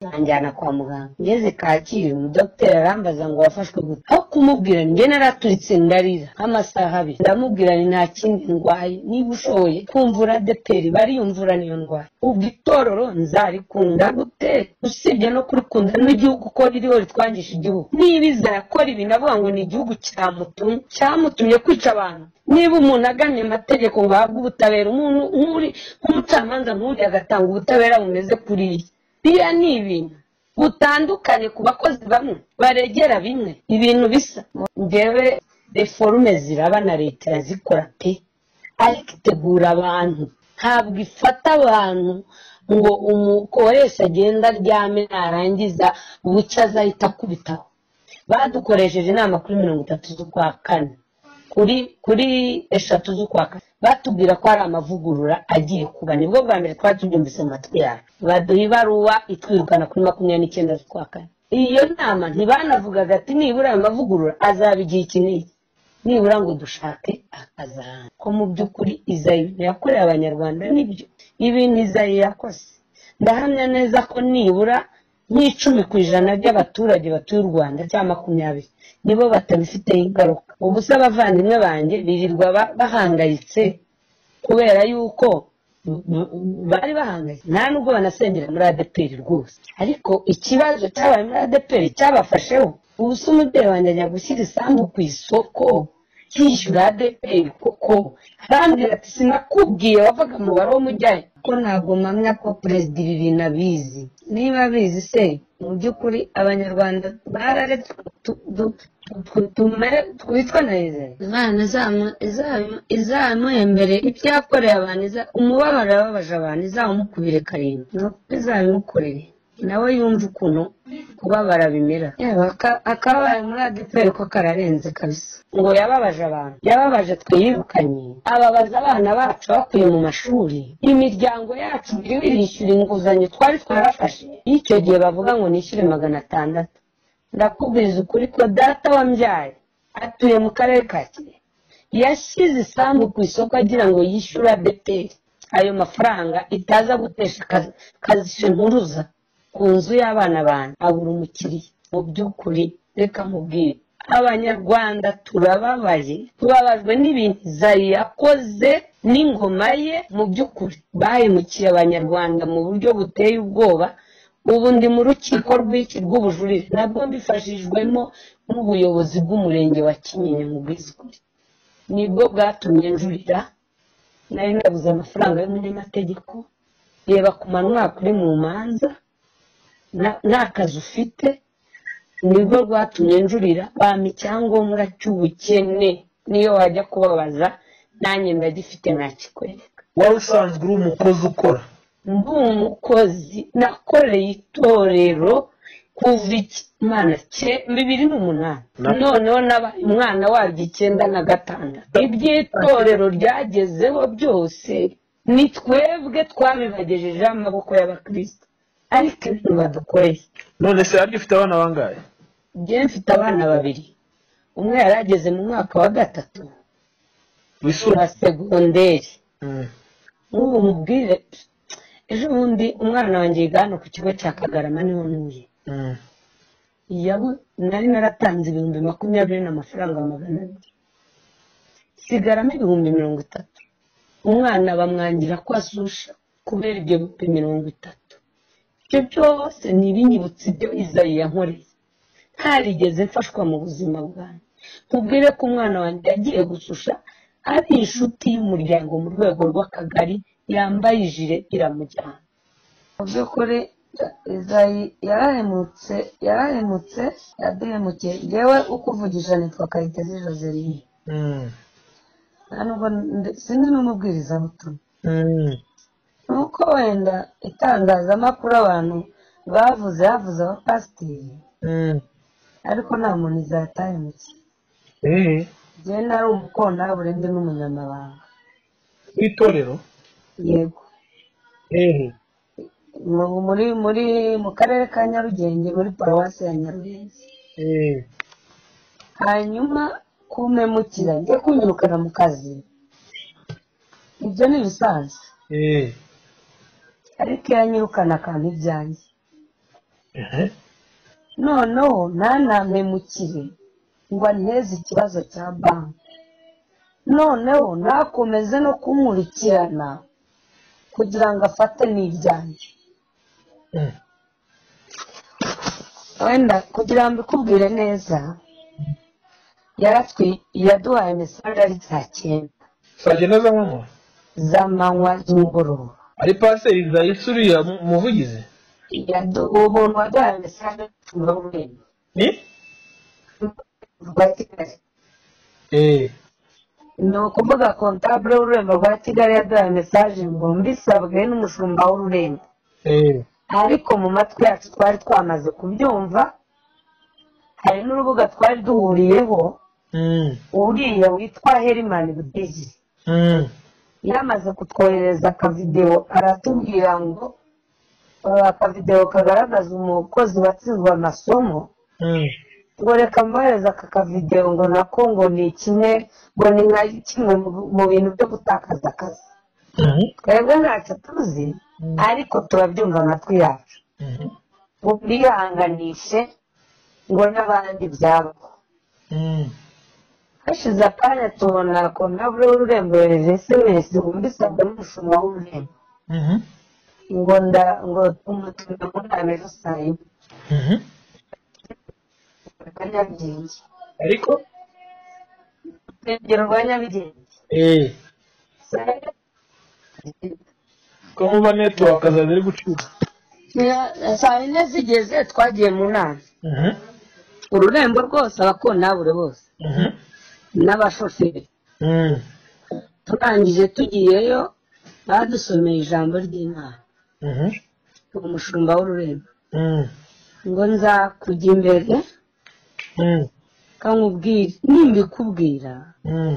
bamujyana kwa muganga ngeze kacyiru dogiteri arambaza ngo wafashwe gute aho kumubwira njye naraturitse ndarira nk'amasaha abiri ndamubwira ni nta kindi ndwaye niba ushoboye kumvura deperi bariyumvura niyo ndwaye ubwo itorero nzarikunda gute usibye no kurikunda n'igihugu uko ririho ritwangisha igihugu niba iza yakora ibi navuga ngo ni igihugu cyamutumye cyamutumye kwica abantu niba umuntu aganiye amategeko ngo ahabwe ubutabera umuntu nk'uri nk'umucamanza nk'uriya agatanga ubutabera bumeze kuriya biriya ni ibintu butandukanye ku bakozi bamwe baregera bimwe ibintu bisa ngewe reforume ziraba na leta irazikora pe ariko itegura abantu ntabwo ifata abantu ngo umukoresha agenda aryame narangiza ubucyo azahita akubitaho badukoresheje inama kuri mirongo itatu z'ukwa kane kuri kuri eshatu z'ukwa kane batubwira ko hari amavugurura agiye kuba nibwo bwa mbere twari tubyumvise mu matwi yacu baduha ibaruwa itwirukana kuri makumyabiri n'icyenda z'ukwa kane iyo nama ntibanavugaga ati nibura ayo mavugurura azaba igihe iki n'iki nibura ngo dushake akazaranga ko mu by'ukuri izayi ibintu yakoreye abanyarwanda nibyo ibintu izayi yakoze ndahamya neza ko nibura nk'icumi ku ijana ry'abaturage batuye u rwanda cyangwa makumyabiri nibo batabifiteho ingaruka ubu se abavandimwe banjye birirwa bahangayitse kubera yuko bari bahangayitse nta nubwo banasengera muri adeperi rwose ariko ikibazo cyabaye muri adeperi cyabafasheho ubu se umubyeyi wanjye ajya gushyira isambu ku isoko yishyura adeperi kuko arambwira ati sinakubwiye wavaga umubare w'umujyayo ko ntabwo mpamya ko perezida ibi bintu abizi niba abizi se mu by'ukuri abanyarwanda bararetse twitwa na izere imana izamuhembere ibyo yakoreye abantu umubabaro yababaje abantu izamukubire karindwi nuko izabimukorere nawe yumva ukuntu kubabara bimera akabaye muri adeperi ko kararenze kabisa ngo yababaje abantu yababaje twirukanye ababaza abana bacu bakuye mu mashuri imiryango yacu iriho irishyura inguzanyo twari twarafashe icyo gihe bavuga ngo nishyure magana atandatu ndakubwiza ukuri ko data wambyaye atuye mu karere ka kirehe yashyize isambu ku isoko agira ngo yishyure adeperi ayo mafaranga itaza gutesha kazishe nturuza ku nzu y'abana bantu abura umukiriya mu by'ukuri reka mubwire abanyarwanda turababaye tubabajwe n'ibintu zari yakoze n'ingoma ye mu by'ukuri bahemukiye abanyarwanda mu buryo buteye ubwoba ubu ndi mu rukiko rw'iki rw'ubujurire nabwo mbifashijwemo n'ubuyobozi bw'umurenge wa kinyinya mu bwiziguri nibwo bwatumye njurira nari nabuze amafaranga y'umunyamategeko reba ku manywa kuri mu manza nta kazi ufite nibwo rwatumye njurira bampa icyangombwa cy'ubukene niyo wajya kubabaza nanjye ndagifite ntakikwereka wari usanzwe uri umukozi ukora ndi umukozi nakoreye itorero kuva imana bibiri n'umunani noneho nabaye umwana waryo icyenda na gatandatu iby'itorero ryagezeho byose ni twebwe twabibagejejeho amaboko y'abakristo ariko ibintu badukoreye none se yari ufite abana bangahe njyewe mfite abana babiri umwe yari ageze mu mwaka wa gatatu wa segonderi nk'ubu mubwire ejo bundi umwana wanjye yiga hano ku kigo cya kagarama niho ntuye nari naratanze ibihumbi makumyabiri n'amafaranga magana abiri sigaramo ibihumbi mirongo itatu umwana bamwangira ko asusha kubera ibyo bihumbi mirongo itatu ibyo byose ni ibinyibutsa ibyo izayi yankoreye ntarigeze mfashwa mu buzima bwanjye mubwire ko umwana wanjye yagiye gususha ari inshuti y'umuryango mu rwego rw'akagari yambaye ijire iramujyana mu by'ukuri izayi yarahemutse yarahemutse yaduhemukiye yewe uko uvugisha nitwa kayitesi joseline sinzi n'umubwirizabutumwa nuko wenda itangazamakuru abantu bavuze bavuze abapasiteri ariko nta muntu izatahemutse njyewe nari umukontabure ndi n'umunyamabanga itorero yego muri muri mu karere ka nyarugenge muri paruwasi ya nyarugenge hanyuma kumemukira njye kunyirukana mu kazi ibyo ni ibisanzwe ariko iyo anyirukana akantu ibyanjye ehe noneho ntanamemukire ngo anteze ikibazo cya banki noneho ntakomeze no kumurikirana kugira ngo afate n'ibyanjye Mm. wenda kugira ngo mbikubwire neza yaratwi yaduhaye mesaje ari saa cyenda saa cyenda z'amanywa z'amanywa z'umugoroba ari paseri zayisi uriya mu- muvugizi Yadu- uwo muntu waduhaye mesaje mirongo irindwi ni rwa kigali eee ni ukuvuga kontabure w'ururembo rwa kigali yaduhaye mesaje ngo mbisabwe n'umushumba w'ururembo eee ariko mu matwi yacu twari twamaze kubyumva hari n'urubuga twari duhuriyeho mm uriya witwa herimani budigi mm yamaze kutwohereza akavidewo aratubwira ngo uh, akavidewo kagaragaza umukozi watsinzwe amasomo mm ngo reka mbohereza aka kavidewo ngo nako ngo ni kimwe ngo ni nka kimwe mu- mu bintu byo gutakaza akazi Mhm. twebwe ntacyo tuzi ariko turabyumva amatwi yacu Mhm. ngo mbihanganishe ngo n'abandi byabo Mm. hashize akanya tubona kontabure w'ururembo yohereje esemesi ngo mbisabwe n'umushumba w'ururembo Mhm. ngo nda ngo umutumire muri amejo saa yine Mhm. rwa nyarugenge ariko urugero rwa nyarugenge eee saa yine ko muba netiwaka zawe ziri gucika Nyira- saa yine zigeze twagiye mu nama Mhm. ururembo rwose abakontabure bose Mhm. n'abashoferi Mm. turangije tugiyeyo badusomeye ijambo ry'imana Mhm. umushumba w'ururembo Mm. ngo nza kujya imbere Mm. kamubwire nimbikubwira Mm.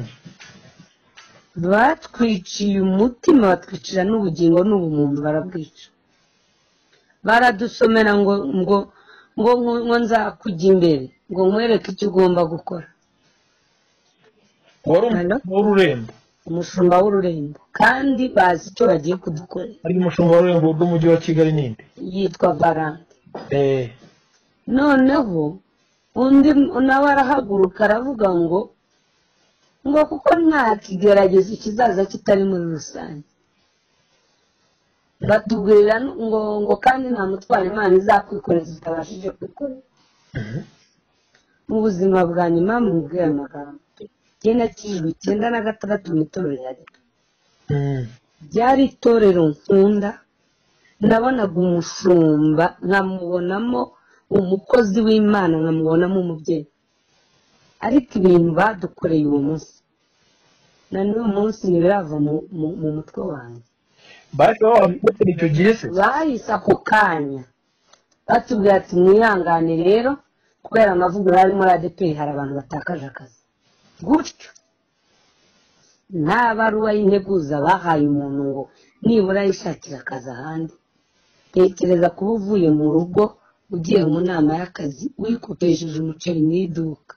batwiciye umutima batwicira n'ubugingo n'ubumuntu barabwica baradusomera ngo ngo ngo nku- ngo nza kujya imbere ngo nkwereke icyo ugomba gukora wari Hello? umushumba w'ururembo umushumba w'ururembo kandi bazi icyo bagiye kudukorera ari umushumba w'ururembo rw'umujyi wa kigali n'indi yitwa baranga eee noneho undi nawe arahaguruka aravuga ngo ngo kuko nta kigeragezo kizaza kitari muri rusange batubwirira n- ngo ngo kandi nta mutwara imana izakwikoreza utabashije kwikorera Mhm. mu buzima bwa nyuma mubwire amagambo icyenda cy'ijwi icyenda na gatandatu mu itorero rya Gatolika. Mm. ryari itorero nkunda nabonaga umushumba nkamubonamo umukozi w'imana nkamubonamo umubyeyi ariko ibintu badukoreye uwo munsi na n'uyu munsi ntibirava mu- mu- mu mutwe wanjye bahise bababatera icyo gihe se bahise ako kanya batubwira ati mwihangane rero kubera amavugurura ari muri adeperi hari abantu batakaje akazi gutyo nta baruwa y'integuza bahaye umuntu ngo nibura yishakira akazi ahandi tekereza kuba uvuye mu rugo ugiye mu nama y'akazi wikopesheje umuceri mu iduka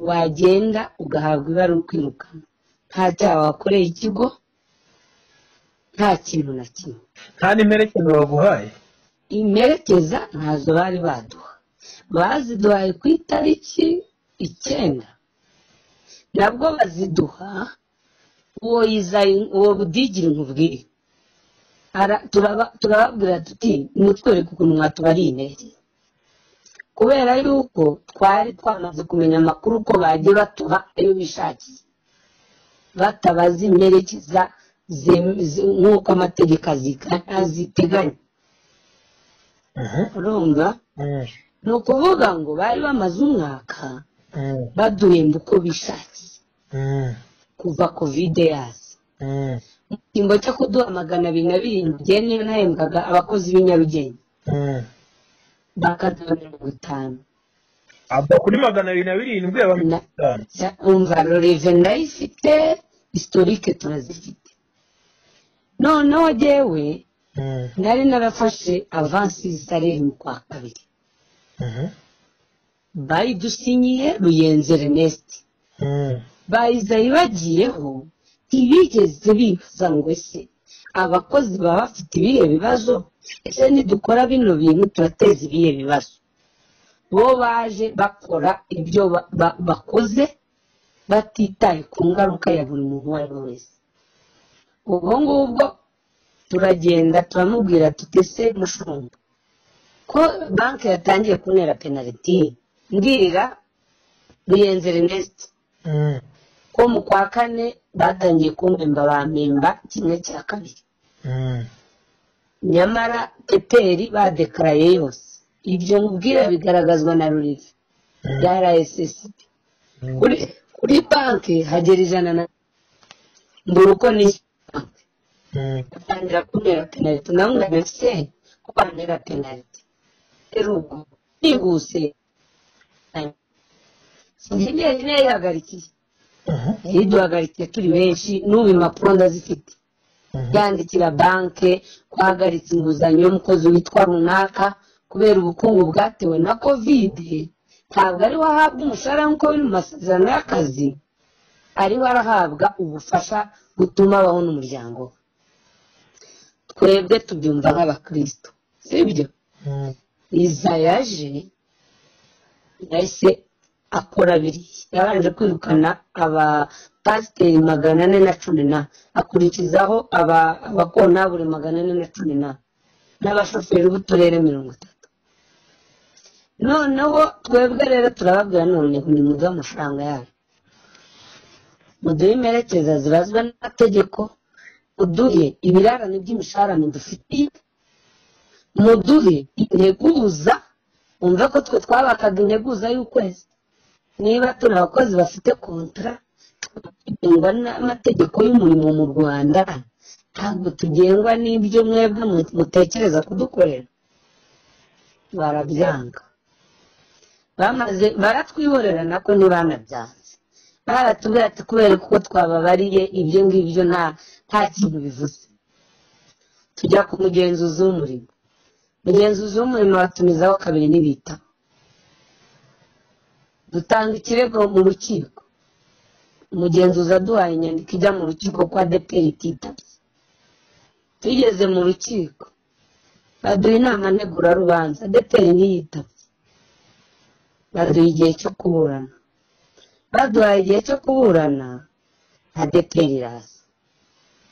wagenda ugahabwa ibaruwa ukwirukana nta cyaha wakoreye ikigo nta kintu na kimwe nta n'imerekezo baguhaye imperekeza ntazo bari baduha baziduhaye ku itariki icyenda nabwo baziduha uwo yizaye uwo budigire nkubwire Ara- turaba- turababwira tuti mutwereke ukuntu mwatubariye intege kubera yuko twari twamaze kumenya amakuru ko bagiye batuha ayo bishakiye batabaza imperekeza zem- ze- nk'uko amategeko azika- aziteganya Mhm. urumva Mm. ni ukuvuga ngo bari bamaze umwaka Mm. baduhemba uko bishakiye Mm. kuva kovide yaza Mm. mu cyimbo cyo kuduha magana abiri na birindwi igihe niyo nahembwaga abakozi b'i Nyarugenge Mm. bakaduha mirongo itanu ava kuri magana abiri na birindwi aba mirongo itanu Cya- umva roreve ndayifite historike turazifite noneho jyewe Mm. nari narafashe avansi zisareri mu kwa kabiri Mhm. bayidusinyiye ruyenzi reneste Mm. bayizayi bagiyeho ntibigeze bibaza ngo ese abakozi baba bafite ibihe bibazo ese nidukora bino bintu turateza ibihe bibazo bo baje bakora ibyo ba- ba- bakoze batitaye ku ngaruka ya buri muntu uwo ari we wese ubwo ngubwo turagenda turamubwira tutese mushumba ko banki yatangiye kuntera penaliti mbwira ruyenze renesite Mm, ko mu kwa kane batangiye kumpemba bampemba kimwe cya kabiri mm, nyamara peperi badekaraye yose ibyo nkubwira bigaragazwa na rurivi mm, ya rssb mm. kuri kuri banki hagera ijana na mbura uko nishyura banki Mm, batangira kuntera penaliti nawe ngo mbese ko bantera penaliti rero ubwo nihuse sinzi niba niba yahagarikiye mhm, yari duhagarikiye turi benshi n'ubu impapuro ndazifite mhm, yandikira banki twahagaritse inguzanyo y'umukozi witwa runaka kubera ubukungu bwatewe na kovide ntabwo ariwe ahabwa umushahara nk'uko biri mu masezerano y'akazi ariwe arahabwa ubufasha butuma abaho n'umuryango we twebwe tubyumva nk'abakristo sibyo mm, iza yaje yahise akora biriya yabanje kwirukana abapasiteri magana ane na cumi na akurikizaho aba- abakontabure magana ane na cumi na n'abashoferi b'uturere mirongo itatu noneho twebwe rero turababwira none nimuduhe amafaranga yayo muduhe imperekeza zibazwa n'amategeko muduhe ibirarane by'imishahara mudufitiye muduhe integuza wumve ko twe twabakaga integuza y'ukwezi niba turi abakozi bafite kontara tugengwa n'amategeko y'umurimo mu rwanda ntabwo tugengwa n'ibyo mwebwe mu- mutekereza kudukorera barabyanga bamaze baratwihorera nako ntibanabyanze baratubwira ati kubera ko twababariye ibyo ngibyo nta nta kintu bivuze tujya ku mugenzuzi w'umurimo mugenzuzi w'umurimo batumizaho kabiri n'ibita dutanga ikirego mu rukiko umugenzuzi aduhaye inyandiko ijya mu rukiko kwa deperi ititabye tugeze mu rukiko baduha inama ntegurarubanza deperi ntiyitabye baduha igihe cyo kuburana baduhaye igihe cyo kuburana na deperi iraza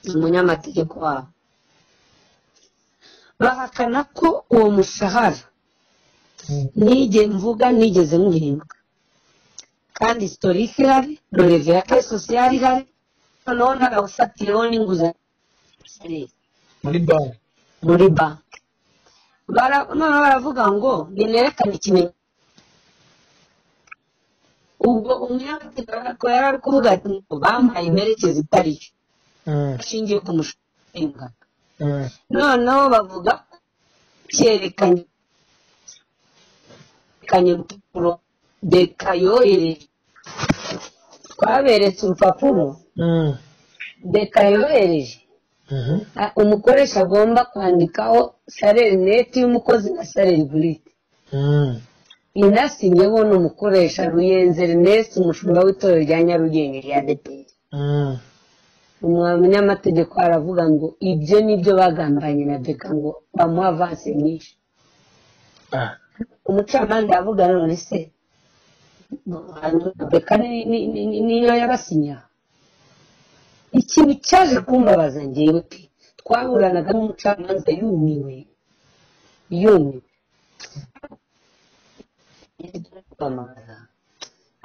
ni umunyamategeko wabo bahakana ko uwo mushahara mm, nige mvuga nigeze muhinduka kandi sitorike ihari roreve ya ke sosiyali ihari noneho n'agawufatiraho n'inguzanyo muri banki muri banki Bara- noneho baravuga ngo ninerekane ikimenyetso ubwo umunyamategeko yari ari kuvuga ati ngo bampaye imperekeza itari yo Mm, ashingiye ku mushahara mm, noneho bavuga ko cyerekanye cyerekanye urupapuro beka yohereje twaberetse urupapuro mm, beka yohereje mhm, Ah, umukoresha agomba kwandikaho salere neti y'umukozi na salere burite mm, inasinyeho ni umukoresha ruyenze ernest umushumba w'itorero rya nyarugenge rya deperi mm, umunyamategeko aravuga ngo ibyo nibyo bagambanye na beka ngo bamuha avansi nyinshi ah, umucamanza yavuga none se beka ni- ni- ni- ni- niyo yabasinya ikintu cyaje kumbabaza ngewe pe twaburanaga n'umucamanza yumiwe yumiwe kwamamaza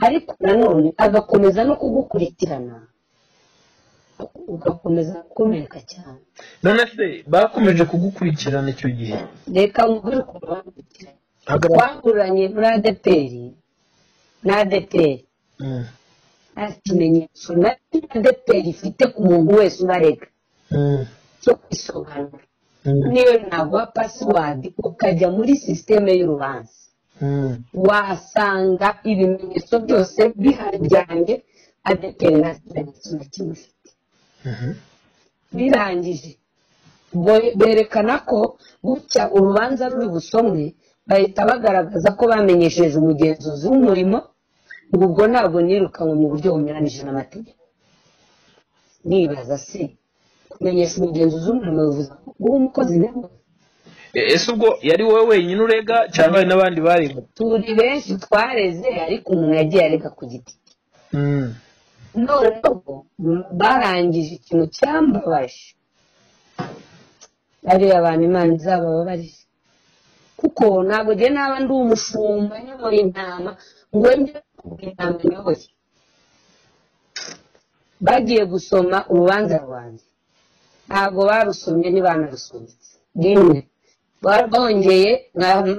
ariko nanone agakomeza no kugukurikirana ugakomeza gukomereka cyane none se bakomeje kugukurikirana icyo gihe reka umugore ukumva bagukurikirana hagarara twaguranye muri adeperi na adeperi Mm, nta kimenyetso na adeperi ifite ku muntu wese ubarega mm, cyo kwisobanura mm, niyo naguha pasiwadi ukajya muri sisiteme y'urubanza mm, wahasanga ibimenyetso byose bihari byanjye adeperi nta kimenyetso na kimwe ifite mhm, birangije bo- berekana ko gutya urubanza ruri busomwe bahita bagaragaza ko bamenyesheje umugenzuzi w'umurimo ngo ubwo ntabwo nirukanwe mu buryo bunyuranyije n'amategeko nibaza se kumenyesha umugenzuzi w'umurimo bivuze uwo mukozi nawe ese ubwo yari wowe wenyine urega cyangwa hari n'abandi barega turi benshi twareze ariko umuntu yagiye areka ku giti cye noneho barangije ikintu cyambabaje bariya abantu imana izabababarira kuko ntabwo njye naba ndi umushumba nyamara intama ngo njye kugira intama nyoboye bagiye gusoma urubanza rwanjye ntabwo barusomye ntibanarusometse rimwe Ba- bongeye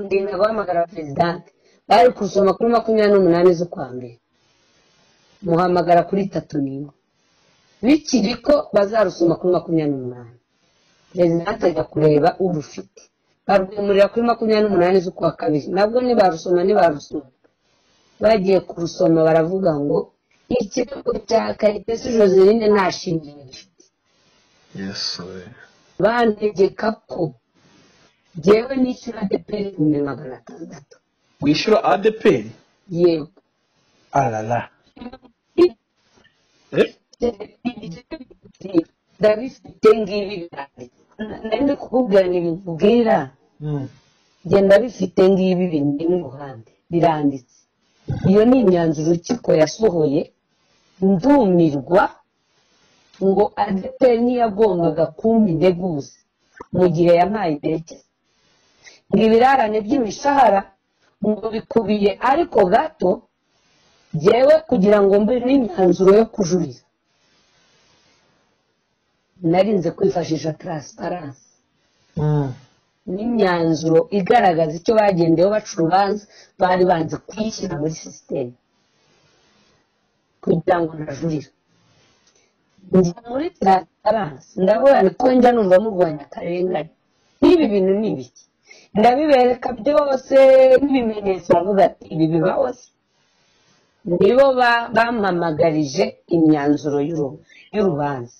ndinda guhamagara perezidanti bari gusoma kuri makumyabiri n'umunani z'ukwa mbere muhamagara kuri tatu n'imwe bikiri ko bazarusoma kuri makumyabiri n'umunani perezidanti ajya kureba urufite barwimurira kuri makumyabiri n'umunani z'ukwa kabiri nabwo ntibarusoma ntibarusoma bagiye kurusoma baravuga ngo ikirego cya kayitesi joseline nta shingiro gifite bantegeka ko njyewe nishyura adeperi ibihumbi magana atandatu wishyura adeperi yego arara ndabifite ngibi bihari nari kubwira ntibikubwira njye ndabifite ngibi bindi mu ruhande biranditse iyo ni imyanzuro urukiko yasohoye ndumirwa ngo adeperi ntiyagombaga kumpa integuza mu gihe yampaye intekerezo ngo ibirarane by'imishahara ngo bikubiye ariko gato jyewe kugira ngo mbe n'imyanzuro yo kujurira narinze kwifashisha taransiparansi n'imyanzuro igaragaza icyo bagendeyeho baca urubanza bari banze kuyishyira muri sisiteme kugira ngo najurire njya muri taransiparansi ndabona ko njya numva murwanya akarengane n'ibi bintu ni ibiki ndabibereka byose n'ibimenyetso bavuga ati ibi bibaho se nibo ba- bampamagarije imyanzuro y'uru- y'urubanza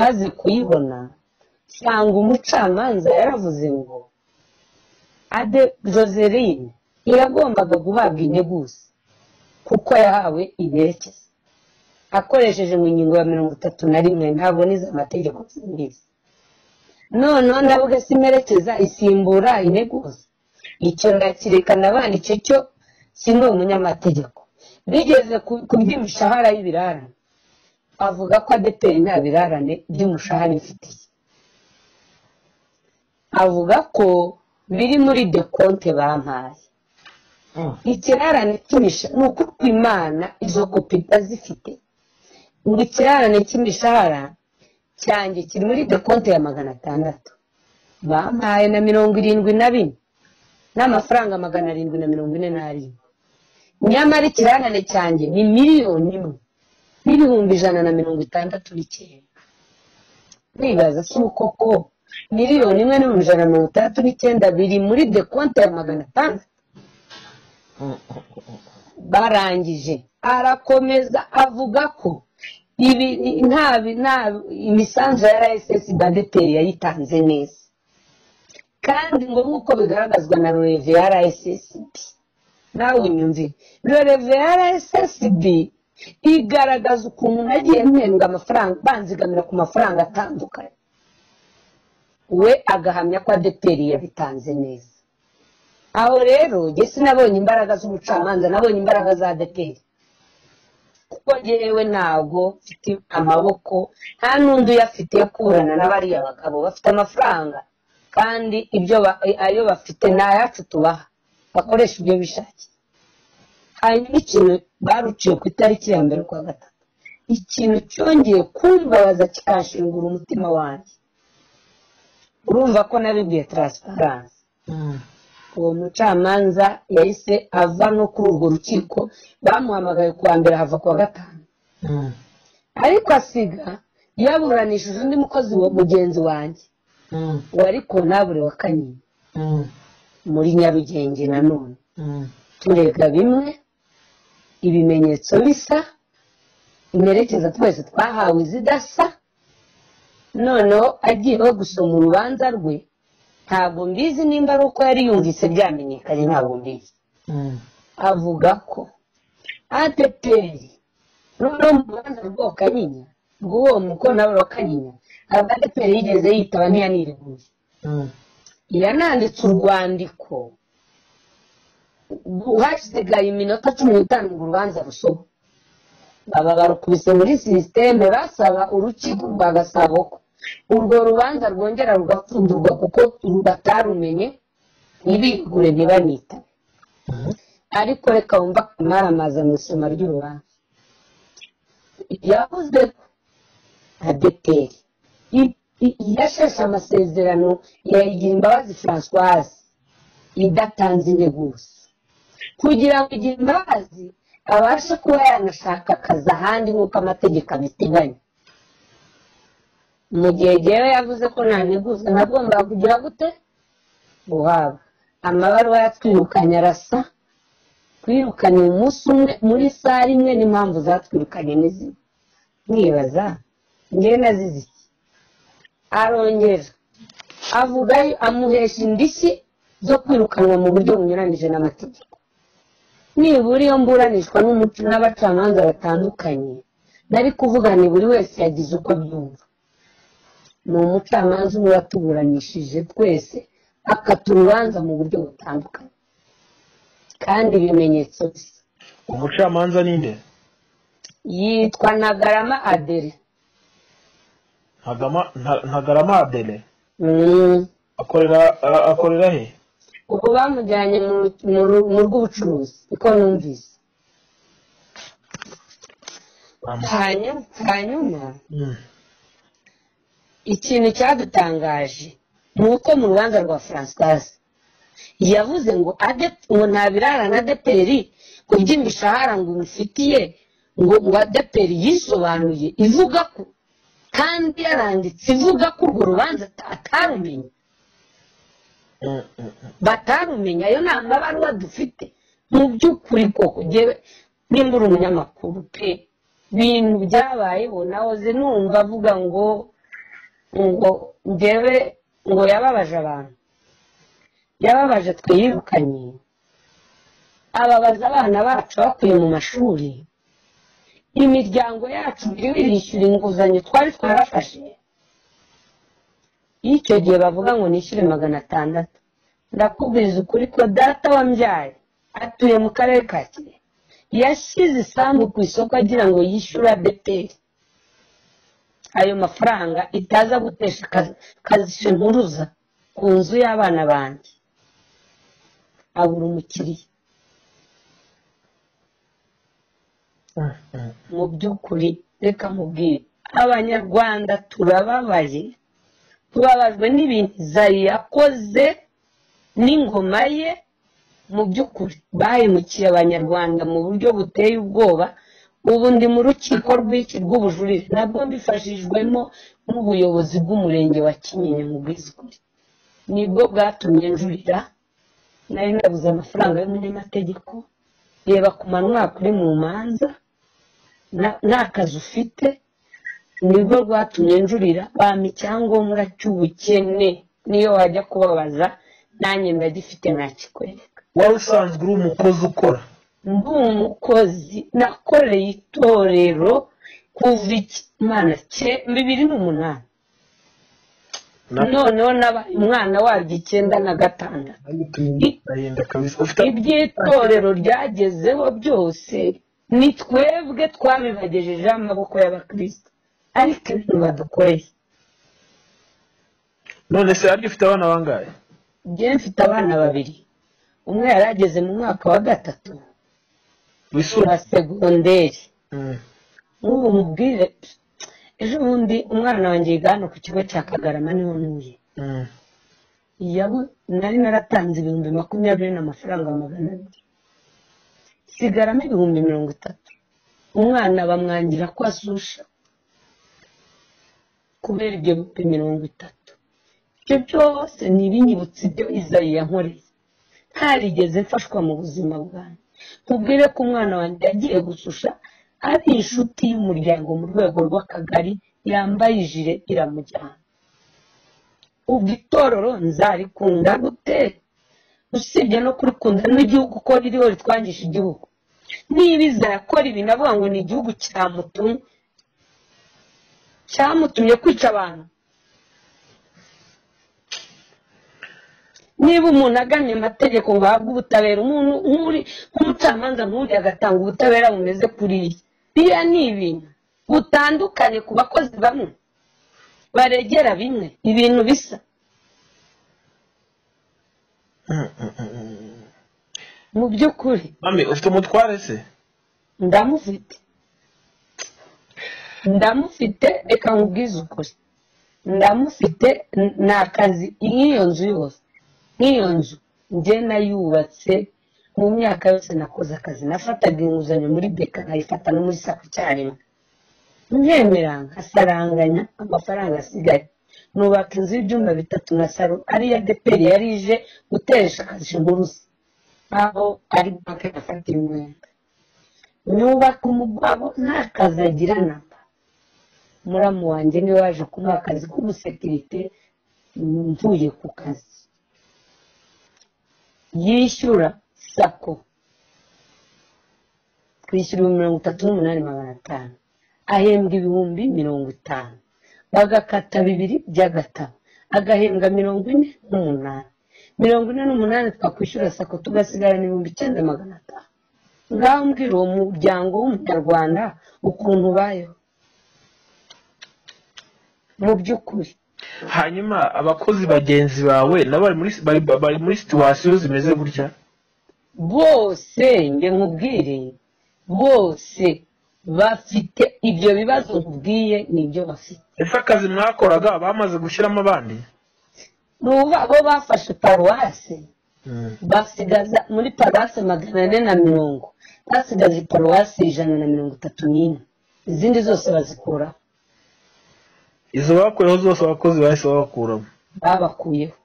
maze kuyibona nsanga umucamanza yaravuze ngo ade joseline ntiyagombaga guhabwa integuza kuko yahawe iberekeza akoresheje mu ngingo ya mirongo itatu na rimwe ntabwo nize amategeko sinize noneho ndavuga se imerekeza isimbura integuza icyo ndakirekana abana icyo cyo sinzi umunyamategeko bigeze ku- ku by'imishahara y'ibirarane avuga ko adeperi nta birarane by'umushahara ifitiye avuga ko biri muri dekonte bampaye ikirarane cy'imishahara ni ukuko imana izo kopi itazifite ngo ikirarane cy'imishahara cyanjye kiri muri dekonte ya magana atandatu bampaye na mirongo irindwi na bine n'amafaranga magana arindwi na mirongo ine n'arindwi nyamara ikirangane cyanjye ni miliyoni imwe n'ibihumbi ijana na mirongo itandatu n'icyenda nibaza si uko ko miliyoni imwe n'ibihumbi ijana na mirongo itandatu n'icyenda biri muri dekonte ya magana atandatu barangije arakomeza avuga ko ibi nta nta imisanzu ya rss badeteri yayitanze neza kandi ngo nk'uko bigaragazwa na rev ya rssb nawe unyumve rev ya rssb igaragaza ukuntu nagiye mpembwa amafaranga banzigamira ku mafaranga atandukanye we agahamya ko adeperi yabitanze neza aho rero njye sinabonye imbaraga z'umucamanza nabonye imbaraga za adeperi kuko njyewe ntabwo mfite amaboko nta n'undi uyafite yo kuburana n'abariya bagabo bafite amafaranga kandi ibyo ba- ayo bafite ni ayacu tubaha bakoresha ibyo bishakiye hanyuma ikintu baruciye ku itariki ya mbere kwa gatatu ikintu cyongeye kumbabaza kikashingura umutima wanjye urumva ko nabibwiye taransiparansi uwo mucamanza yahise ava no kuri urwo rukiko bamuhamagaye ku wa mbere hava ku wa gatanu ariko asiga yaburanishije undi mukozi wa mugenzi wanjye wari konabure wa kanyinya muri nyarugenge nanone turega bimwe ibimenyetso bisa imerekeza twese twahawe zidasa noneho agiyeho gusoma urubanza rwe ntabwo mbizi nimba ari uko yari yumvise byamenyekanye ntabwo mbizi avuga ko adeperi noneho mu rubanza rwa kanyinya ngo uwo mukono abarokanyinya abadeperi yigeze yitaba ntiyaniribuze irananditse urwandiko hasigaye iminota cumi n'itanu ngo urubanza rusobe baba barukubise muri sisiteme basaba urukiko rwa gasabo ko urwo rubanza rwongera rugapfundurwa kuko batarumenye ntibigure ntibanita ariko reka wumva akamara mu isoma ry'urubanza yavuze ko adeperi yasheshe amasezerano yayigira imbabazi francoise idatanze integuza kugira ngo igihe imbabazi abashe kuba yanashaka akazi ahandi nk'uko amategeko abiteganya mu gihe rero yavuze ko nta nteguza nagomba kugira gute guhabwa amabaruwa yatwirukanye arasa twirukanye umunsi umwe muri sare imwe n'impamvu zatwirukanye n'izindi mwibaza ngewe nazizi iki arongera avuga amuhesha indishyi zo kwirukanwa mu buryo bunyuranyije n'amategeko nibura iyo mburanishwa n'abacamanza batandukanye nari kuvuga ni buri wese yagize uko abyumva ni umucamanza uba watuburanishije twese akata urubanza mu buryo butandukanye kandi ibimenyetso bisa umucamanza ninde yitwa ntagarama adere ntagama nta- ntagarama adele Mm. akorera a- akorera he ubwo bamujyanye mu- mu ru- mu rw'ubucuruzi niko numvise Amu- hanyuma hanyuma Mm. ikintu cyadutangaje ni uko mu rubanza rwa francoise yavuze ngo Adep- ngo ntabirarana adeperi ku by'imishahara ngo umufitiye ngo ngo adeperi yisobanuye ivuga ko kandi yaranditse ivuga ko urwo rubanza ata- atarumenye Mm, mm, mm. batarumenya ayo ni amabaruwa dufite mu by'ukuri koko njyewe nimba uri umunyamakuru pe ibintu byabayeho nahoze numva avuga ngo ngo njyewe ngo yababaje abantu yababaje twirukanye ababaza abana bacu bakuye mu mashuri imiryango yacu iriho irishyura inguzanyo twari twarafashe iyo icyo gihe bavuga ngo nishyure magana atandatu ndakubwiza ukuri ko data wambyaye atuye mu karere ka kirehe yashyize isambu ku isoko agira ngo yishyure adeperi ayo mafaranga itaza gutesha akazi- kazishe nturuza ku nzu y'abana banjye abura umukiriya Mm, mm. mu by'ukuri reka mubwire abanyarwanda turababaye tubabajwe n'ibintu zari yakoze n'ingoma ye mu by'ukuri bahemukiye abanyarwanda mu buryo buteye ubwoba ubu ndi mu rukiko rw'iki rw'ubujurire nabwo mbifashijwemo n'ubuyobozi bw'umurenge wa kinyinya mu bwiziguri nibwo bwatumye njurira nari nabuze amafaranga y'umunyamategeko reba kumara umwaka uri mu manza na- nta kazi ufite nibwo rwatumye njurira bampa icyangombwa cy'ubukene niyo wajya kubabaza nanjye ndagifite nakikwereka wari usanzwe uri umukozi ukora ndi umukozi nakoreye itorero kuva ikimana bibiri n'umunani Na- noneho nabaye umwana waryo icyenda na gatandatu ndahinda kabisa ufite iby'itorero ryagezeho byose ni twebwe twabibagejejeho amaboko y'abakristo ariko ibintu badukoreye none se arya ufite abana bangahe njyewe mfite abana babiri umwe yari ageze mu mwaka wa gatatu wa wisura segonderi nk'ubu mubwire ejo bundi umwana wanjye yiga hano ku kigo cya kagarama niho ntuye Yabu- nari naratanze ibihumbi makumyabiri n'amafaranga magana abiri sigaramo ibihumbi mirongo itatu umwana bamwangira ko asusha kubera ibyo bihumbi mirongo itatu ibyo byose ni ibinyibutsa ibyo izayi yankoreye ntarigeze mfashwa mu buzima bwanjye mubwire ko umwana wanjye yagiye gususha ari inshuti y'umuryango mu rwego rw'akagari yambaye ijire iramujyana ubwo itorero nzarikunda gute usibye no kurikunda n'igihugu uko ririho ritwangisha igihugu niba iza yakora ibi navuga ngo ni igihugu cyamutumye cyamutumye kwica abantu niba umuntu agannye amategeko ngo ahabwe ubutabera umuntu nk'uri nk'umucamanza nk'uri agatanga ubutabera bumeze kuriya biriya ni ibintu butandukanye ku bakozi bamwe baregera bimwe ibintu bisa mu by'ukuri mami ufite umutware se ndamufite ndamufite reka nkubwize ukuri ndamufite n- ni akazi nk'iyo nzu yose nk'iyo nzu njye nayubatse mu myaka yose nakoze akazi nafataga inguzanyo muri beka nkayifata no muri sako icyarimwe nkemeranga asaranganya amafaranga asigaye nubaka inzu y'ibyumba bitatu na saro ariyo deperi yari ije guteresha akazi inturusi aho ari banke gafata imyenda nyubaka umugabo nta kazi agira namba muramu wanjye niwe waje kumuha akazi k'umusekirite mvuye ku kazi yishyura sako twishyura ibihumbi mirongo itatu n'umunani magana atanu ahembwa ibihumbi mirongo itanu bagakata bibiri by'agatabo agahembwa mirongo ine n'umunani mirongo ine n'umunani twakwishyura sako tugasigara ibihumbi icyenda magana atanu ngaho mbwira uwo muryango w'umunyarwanda ukuntu ubayeho mu by'ukuri hanyuma abakozi bagenzi bawe nabo bari muri bari, bari muri situwasiyo zimeze gutya bose njye nkubwire bose bafite ibyo bibazo nkubwiye nibyo bafite ese akazi mwakoraga bamaze gushyiramo abandi nuba bo bafashe paruwasi basigaza muri paruwasi magana ane na mirongo basigaza paruwasi ijana na mirongo itatu n'ine izindi zose bazikuraho izo bakuyeho zose abakozi bahise babakuramo babakuyeho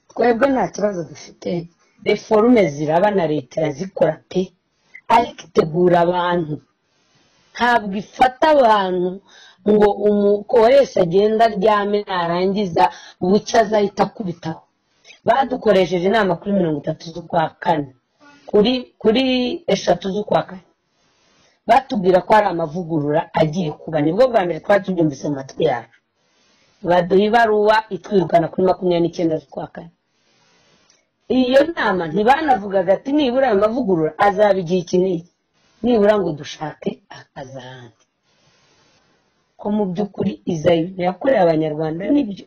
twebwe nta kibazo dufite reforume ziraba na leta irazikora pe ariko itegura abantu ntabwo ifata abantu ngo umukoresha agenda aryame narangiza bucya azahita akubitaho badukoresheje inama kuri mirongo itatu z'ukwa kane kuri kuri eshatu z'ukwa kane batubwira ko hari amavugurura agiye kuba nibwo bwa mbere twari tubyumvise mu matwi yacu baduha ibaruwa itwirukana kuri makumyabiri n'icyenda z'ukwa kane iyo nama ntibanavugaga ati nibura ayo mavugurura azaba igihe iki n'iki nibura ngo dushake akazi ahandi ko mu by'ukuri izayi yakorewe abanyarwanda nibyo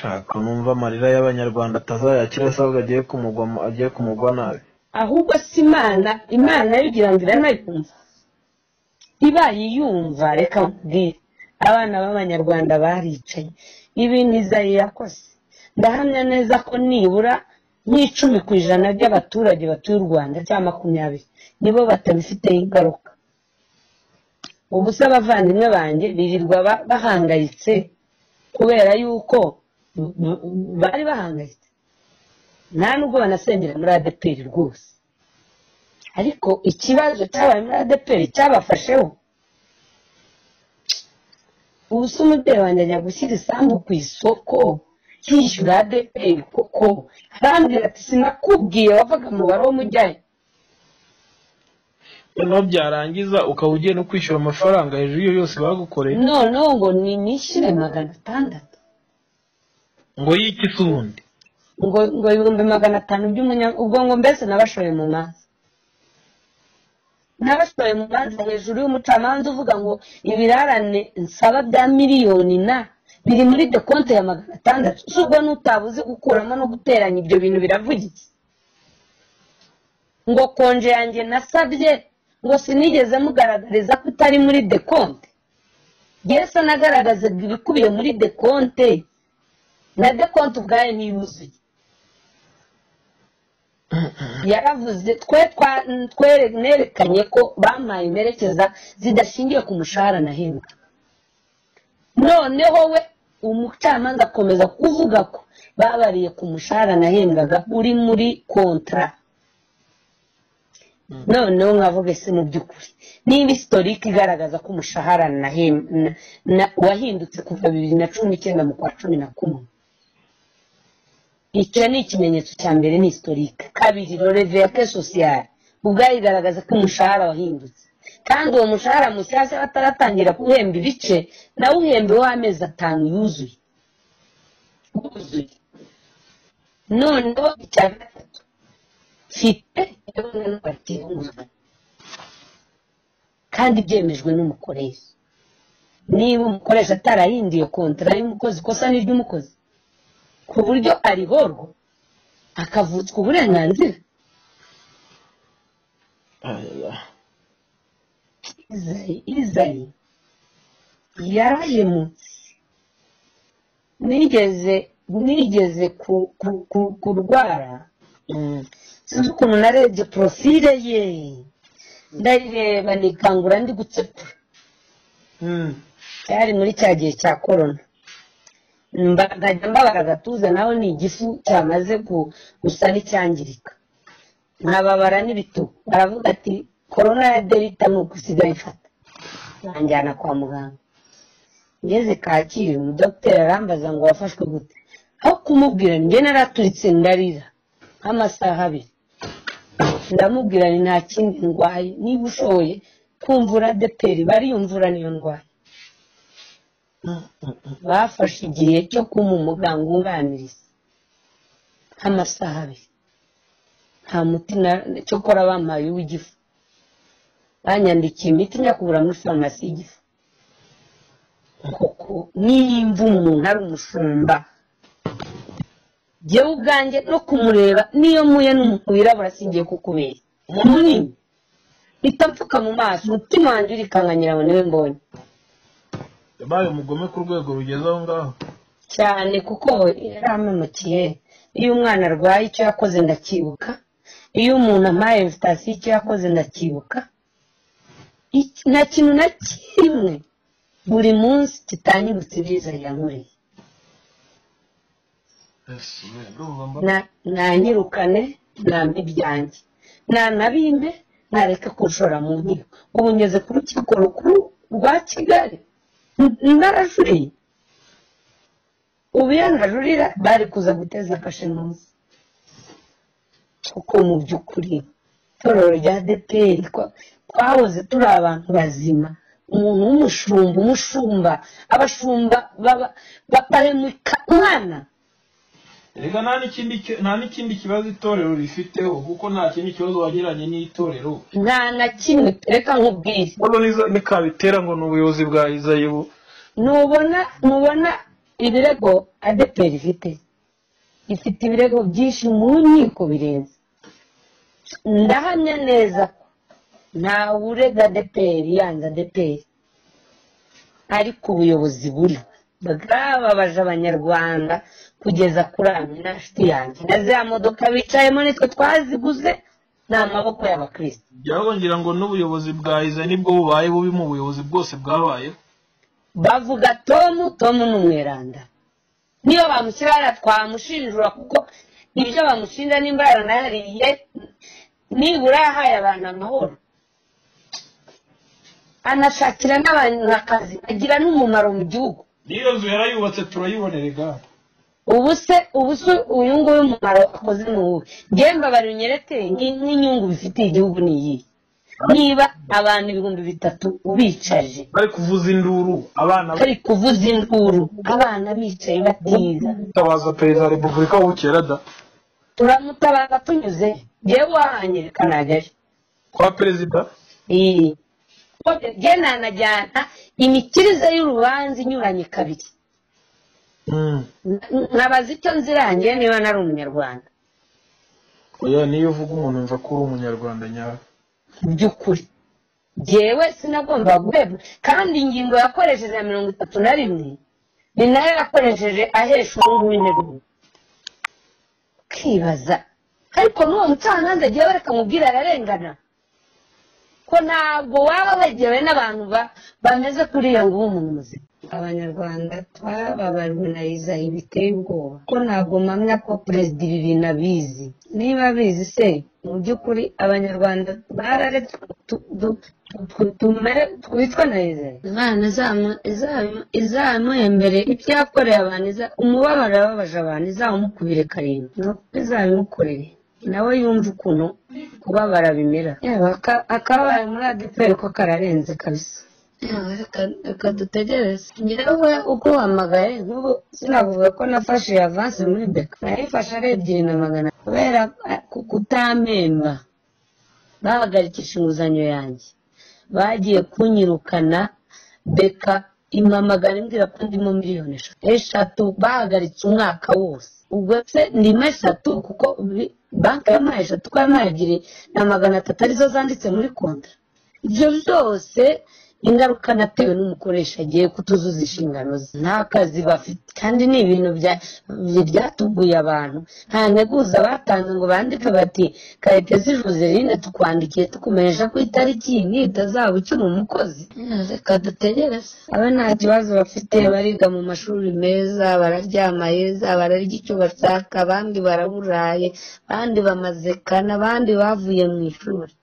shaka numva amarira y'abanyarwanda atazayakira se ahubwo agiye kumugwa mu- agiye kumugwa nabi ahubwo si imana imana yo igira ngo iranayikumva ibaye iyumva reka nkubwire abana b'abanyarwanda baricaye ibintu izayi yakoze ndahamya neza ko nibura nk'icumi ku ijana by'abaturage batuye u rwanda cyangwa makumyabiri nibo batabifiteho ingaruka ubu se abavandimwe banjye birirwa ba- bahangayitse kubera yuko m- m- bari bahangayitse nta nubwo banasengera muri adeperi rwose ariko ikibazo cyabaye muri adeperi cyabafasheho ubu se umubyeyi wanjye ajya gushyira isambu ku isoko yishyura adeperi koko arambwira ati sinakubwiye wavaga umubare w'umujyayo noneho byarangiza ukaba ugiye no kwishyura amafaranga hejuru y'iyo yose bagukoreye noneho ngo ni nishyure magana atandatu ngo yiki se ubundi ngo ngo ibihumbi magana atanu by'umunya ubwo ngo mbese nabashoye mu manza nabashoye mu manza hejuru y'umucamanza uvuga ngo ibirarane nsaba bya miliyoni na biri muri de konti ya magana atandatu si ubwo n'utabuze gukuramo no guteranya ibyo bintu biravugitse ngo konje yanjye nasabye ngo sinigeze mugaragariza ko itari muri de konti yesu anagaragazaga ibikubiye muri de konti na de konti ubwayo ntiyuzuye yaravuze twe twa- twe nerekanye ko bampaye imperekeza zidashingiye ku mushahara nahembwa noneho we umucamanza akomeza kuvuga ko babariye ku mushahara nahembwaga uri muri kontra noneho nkavuga ese mu by'ukuri niba isitorike igaragaza ko umushahara nahem- na- na- wahindutse kuva bibiri na cumi n'icyenda mu kwa cumi na kumwe icyo ni ikimenyetso cya mbere ni historique kabiri roreve ya ke sosiyale ubwayo igaragaza ko umushahara wahindutse kandi uwo mushahara mushyashya bataratangira kuwuhemba ibice nawe uhembe w'amezi atanu yuzuye wuzuye noneho icya gatatu mfite ibyo n'ubatiye kandi byemejwe n'umukoresha niba umukoresha atarahinduye kontara y'umukozi kosa ni iry'umukozi ku buryo arihorwa akavutswa uburenganzira izayi izayi yarahemutse nigeze nigeze ku- ku- ku- kurwara Mm. sinzi ukuntu narebye porofile ye ndayireba nikangura ndi gucepura cyari muri cya gihe cya korona Mba- nkajya mbabara agatuza naho ni igifu cyamaze gu- gusa n'icyangirika nkababara n'ibitugu baravuga ati korona ya delita ni ugusigaye ifata banjyana kwa muganga ngeze kacyiru umudogiteri arambaza ngo wafashwe gute aho kumubwira njye naraturitse ndarira nk'amasaha abiri ndamubwira ni nta kindi ndwaye niba ushoboye kumvura deperi bariyumvura niyo ndwaye bafashe igihe cyo kuma umuganga wunganiriza nk'amasaha abiri nta muti na- cyokora bampaye uw'igifu banyandikiye imiti njya kugura muri farumasi y'igifu koko nimba umuntu ari umushumba jyewe ubwanjye no kumureba niyo mpuye n'umuntu wirabura singiye kukubera umuntu munini mpita mpfuka mu maso umutima wanjye urikanganyira ngo niwe mbonye yabaye umugome ku rwego rugeze aho ngaho cyane kuko yarampemukeye iyo umwana arwaye icyo yakoze ndacyibuka iyo umuntu ampaye sitasiyo icyo yakoze ndacyibuka Iki- nta kintu na kimwe buri munsi kitangirutse ibiza yankoreye Na- nanyirukane nambe ibyanjye nanabimbe nareke kunshora mu nkiko ubu ngeze ku rukiko rukuru rwa kigali N- narajuriye ubu iyo najurira bari kuza guteza kashe munsi kuko mu by'ukuri itorero rya deperi twahoze turi abantu bazima umuntu w'umushumba umushumba abashumba baba- baparemuka umwana reka nta n'ikindi ki- nta n'ikindi kibazo itorero rifiteho kuko nta kindi kibazo wagiranye n'itorero nta na kimwe reka nkubwire hano nikabitera ngo ni ubuyobozi bwa izayi bu ntubona ntubona ibirego adeperi ifite ifite ibirego byinshi mu nkiko birenze ndahamya neza ko ntawe urega adeperi yanze adeperi ariko ubuyobozi buriho bwababaje abanyarwanda kugeza kuri amina nshuti yanjye na za modoka bicayemo nitwe twaziguze ni amaboko y'abakirisitu byabongira ngo n'ubuyobozi bwa izayi nibwo bubaye bubi mu buyobozi bwose bwabayeho bavuga tomu tomu ni umweranda niyo bamushyira twamushinjura kuko ibyo bamushinja nimba yaranayariye nibura yahaye abantu amahoro anashakira n'abantu akazi agira n'umumaro mu gihugu n'iyo nzu yarayubatse turayibonerega ubu se ubu se uyu nguyu umumaro akoze ni uwuhe njyewe mbabara unyerete nk- nk'inyungu bifitiye igihugu ni iyihe niba abantu ibihumbi bitatu ubicaje bari kuvuza induru abana bari kuvuza induru abana bicaye batiga bitabaza perezida wa repubulika bukera da turamutabaza tunyuze yewe wahangirika ntajyayo kwa perezida Iyi. Kuko njye nanajyana imikirize y'urubanza inyuranye kabiri N- nkabaza icyo nzirangiye niba nari umunyarwanda oya niyo uvuga umuntu mva ko uri umunyarwanda nyawe mu by'ukuri jyewe sinagomba guhebwa kandi ingingo yakoresheje ya mirongo itatu na rimwe ni nayo yakoresheje ahesha ubu ngubu kwibaza ariko n'uwo mucamanza agiye bareka mubwira ararengana ko ntabwo waba wegewe n'abantu ba- bameze kuriya ngo ube umuntu muzima abanyarwanda twababajwe na izayi biteye ubwoba ko ntabwo mpamya ko perezida ibi bintu abizi niba abizi se mu by'ukuri abanyarwanda bararetse tu- tu- tu- tumere- twicwe na izayi imana izamu- izamu- izamuhembere ibyo yakoreye abantu iza- umubabaro yababaje abantu izawumukubire karindwi nuko izabimukorere nawe yumva ukuntu kubabara bimera yewe aka- akabaye muri adeperi ko kararenze kabisa yewe ka- reka dutegereze njyewe uko wamagaye nk'ubu sinavuga ko nafashe iyo avansi muri beka nayifashe ari ebyiri na magana kubera eh, ku- kutamemba bahagarikisha inguzanyo yanjye bagiye kunyirukana beka impamagara imbwira ko ndimo miliyoni eshatu eshatu bahagaritse umwaka wose ubwo se ndimo eshatu kuko bi- banki yampaye eshatu uko yampaye ebyiri na magana atatu arizo zanditse muri konta ibyo byose ingaruka natewe n'umukoresha agiye kutuzuza inshingano ze nta kazi bafite kandi ni ibintu bya- byatuguye abantu nta nteguza batanze ngo bandike bati karekezi joseline tukwandikiye tukumenyesha ko itariki iyi n'iyi itazaba ukiri umukozi reka dutegereze aba nta kibazo bafite bariga mu mashuri meza bararyama heza bararya icyo bashaka abandi baraburaye abandi bamazekana abandi bavuye mu ishuri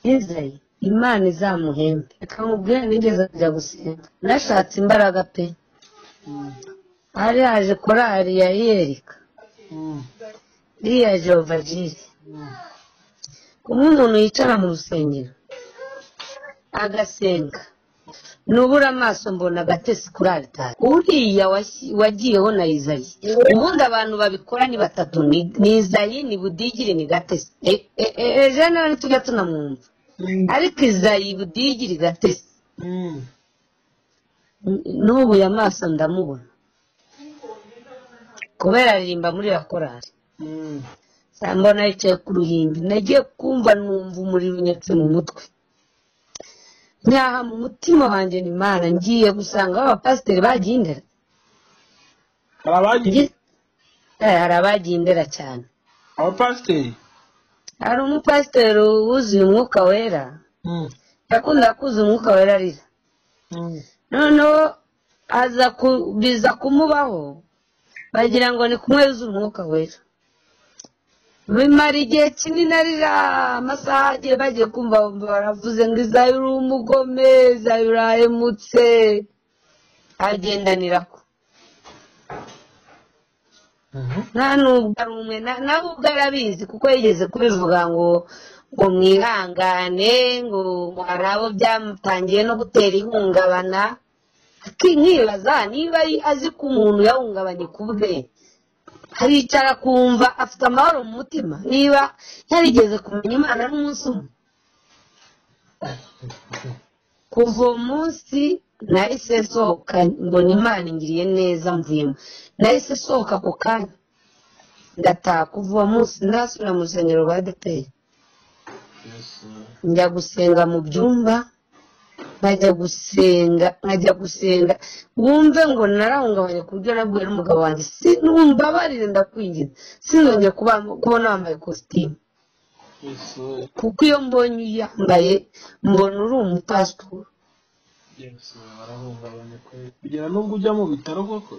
Yizeye imana izamuhembe reka nkubwire nigeze kujya gusenga nashatse imbaraga pe Mm, hari haje korari ya yereka mm, iriya jehova jiri mm. kuba umuntu yicara mu rusengero agasenga nubura amaso mbona agatesi kuri aritari uriya wasi- wagiyeho na izayi ubundi abantu babikora ni batatu ni- ni izayi ni budigiri ni gatesi E- e- e- ejenali tujya tunamwumva Mm, ariko izayi budigiri gatesi mm. n'ubu amaso ndamubona kubera aririmba muri iyo korari Mm, mbona yicaye ku ruhimbi nagiye kumva numva umuriro unyetse mu mutwe nyaha mu mutima wanjye ni imana ngiye gusanga abapasiteri bagiye indera hari abagiye Ngi- Eh, hari abagiye indera cyane abapasiteri hari umupasiteri wuzuye umwuka wera Mm, yakunda kuzuza umwuka wera arira mm, noneho aza ku- biza kumubaho bagira ngo ni kumwe yuzuye umwuka wera bimara igihe kinini arira amasaha agiye bagiye kumva bumva baravuze ngo izayi uri umugome izayi urahemutse agendanira ko mhm, nta n'ubwo ari umwe na- nawe ubwo arabizi kuko yigeze kubivuga ngo ngo mwihangane ngo hari abo byamutangiye no gutera ihungabana nkibaza niba ari azi ko umuntu yahungabanye ku bwe aricara akumva afite amahoro mu mutima niba yarigeze kumenya imana n'umunsi umwe kuva uwo munsi nahise nsohoka mbona imana ingiriye neza mvuyemo nahise nsohoka ako kanya ndataha kuva uwo munsi ndasubira mu rusengero rwa adeperi Yes, uh, njya gusenga mu byumba nkajya gusenga nkajya gusenga wumve ngo narahungabanye ku buryo nabwiye n'umugabo wanjye si numva barire ndakwinjiza sinongeye kuba- kubona wambaye kositimu yes, uh, kuko iyo mbonye uyambaye mbona uri umupasitoro yes, uh, barahungabanye kweli. kugera n'ubwo ujya mu bitaro koko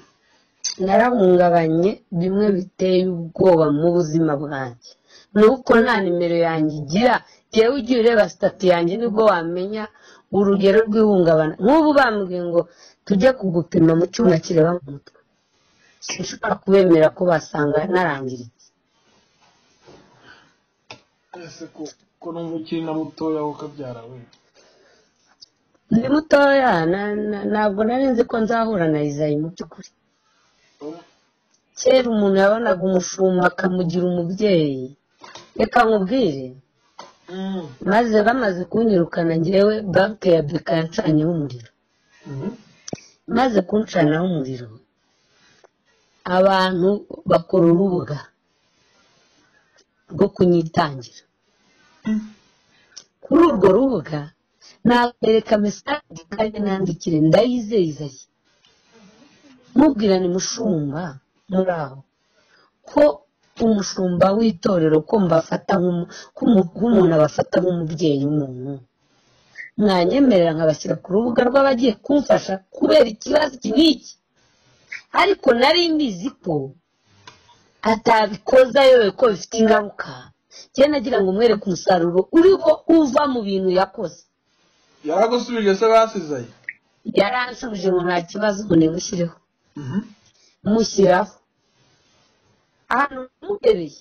narahungabanye bimwe biteye ubwoba mu buzima bwanjye nuko nta nimero yanjye igira yewe ugiye ureba sitati yanjye nibwo wamenya urugero rw'ihungabana nk'ubu bambwiye ngo tujye kugupima mu cyuma kireba mu mutwe sinshobora kubemera ko basanga narangiritse ese ko- ko numva ukiri na mutoya wakabyara we ndi mutoya na- na- ntabwo nari nzi ko nzahura na izayi mu by'ukuri kera umuntu yabonaga umushumba akamugira umubyeyi reka nkubwire Mm, maze bamaze kunyirukana njyewe banki ya beka yancanyeho umuriro mhm, maze kunshanaho umuriro abantu bakora urubuga rwo kunyitangira mm, kuri urwo rubuga nabereka mesaje kandi nandikire ndayizeza mubwirane mushumba muri aho ko umushumba w'itorero ko mbafata nk'umu- nk'umu- nk'umuntu abafata nk'umubyeyi w'umuntu mwanyemerera nkabashyira ku rubuga rw'abagiye kumfasha kubera ikibazo iki n'iki ariko nari mbizi ko atabikoza yewe ko bifite ingaruka njye nagira ngo mwereke umusaruro uriho uva mu bintu yakoze yaragusubije se basizaye yaranshubije ngo nta kibazo ngo nimushyireho Mhm, mushyiraho ahantu muhereye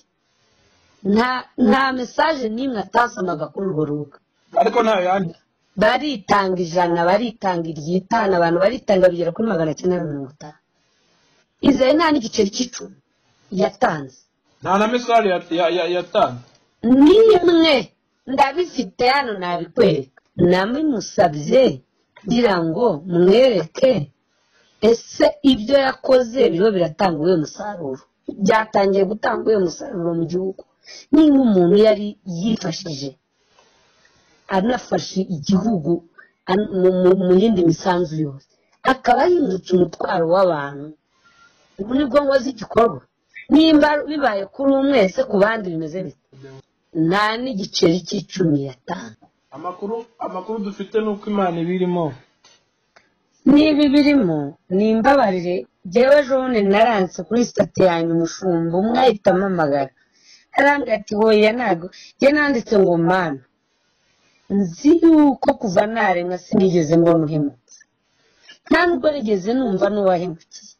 nta nta mesaje n'imwe atasomaga kuri urwo rubuga ariko ntayo yandi baritanga ijana baritanga iry'itanu abantu baritanga bigera kuri magana cyenda na mirongo itanu izere nta n'igiceri cy'icumi yatanze nta na mesaje ya- ya- ya- yatanze nimwe ndabifite hano nabikwereka nabimusabye ngira ngo mwereke ese ibyo yakoze biriho biratanga uwuhe musaruro byatangiye gutanga uwuhe musaruro mu gihugu niba umuntu yari yifashije anafashe igihugu an- mu- mu- mu yindi misanzu yose akaba yimutse umutwaro w'abantu ubu ni bwo ngozi igikorwa nimba bibaye kuri umwe ese ku bandi bimeze bite nta n'igiceri cy'icumi yatanga amakuru amakuru dufite ni uko imana iba irimo niba birimo ni imbabarire jyewe jone naranse kuri sitati yanjye umushumba umwe ahita ampamagara arambwira ati hoya ntabwo jye nanditse ngo mana nzi yuko kuva naremwa sinigeze mbona uhemutse nta nubwo nigeze numva n'uwahemukiye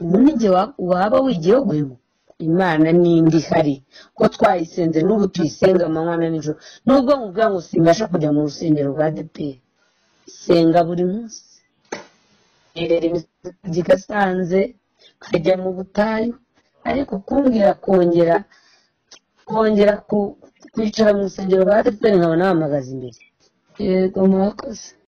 ubu nijye wa- waba wigiyeho guhemuka imana n'indi ihari ko twayisenze n'ubu tuyisenga amanywa na nijoro nubwo nkubwira ngo simbasha kujya mu rusengero rwa deperi senga buri munsi nterera imisozi igasanze nkajya mu butayu ariko kumbwira kongera kongera ku- kwicara mu rusengero rwa deperi nkaba nahamagaza imbere yego murakoze